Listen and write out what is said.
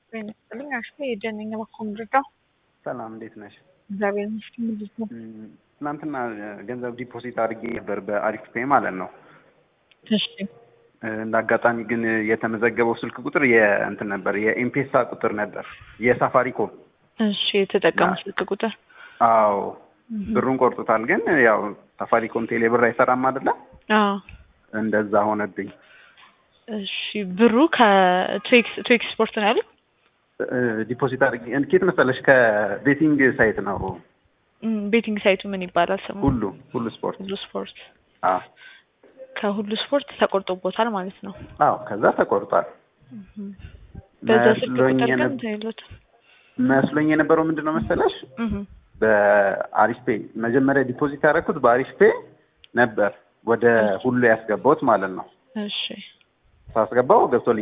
ጤና ይስጥልኝ። አሽ የጀነኛ በኮም ረዳው ሰላም እንዴት ነሽ? እግዚአብሔር ይመስገን። ምንድን ነው? ትናንትና ገንዘብ ዲፖዚት አድርጌ ነበር በአሪፍ ፔ ማለት ነው። እሺ እንደ አጋጣሚ ግን የተመዘገበው ስልክ ቁጥር የእንትን ነበር የኤምፔሳ ቁጥር ነበር የሳፋሪኮም። እሺ የተጠቀሙ ስልክ ቁጥር አዎ ብሩን ቆርጦታል። ግን ያው ሳፋሪኮም ቴሌ ብር አይሰራም አይደለ? አዎ እንደዛ ሆነብኝ። እሺ ብሩ ከትዌክስ ስፖርት ነው ያሉት? ዲፖዚት አድርጌ ኬት መሰለሽ ከቤቲንግ ሳይት ነው እም፣ ቤቲንግ ሳይቱ ምን ይባላል ስሙ? ሁሉ ሁሉ ስፖርት ሁሉ ስፖርት። አዎ ከሁሉ ስፖርት ተቆርጦቦታል ማለት ነው። አዎ ከዛ ተቆርጧል። በዛ ስልክ መስሎኝ ቁጥር ግን የነ- እንትን የለውም። መስሎኝ የነበረው ምንድን ነው መሰለሽ እህ በአሪፍ ፔ መጀመሪያ ዲፖዚት ያደረኩት በአሪፍ ፔ ነበር ወደ ሁሉ ያስገባሁት ማለት ነው። እሺ ሳስገባው ገብቶልኝ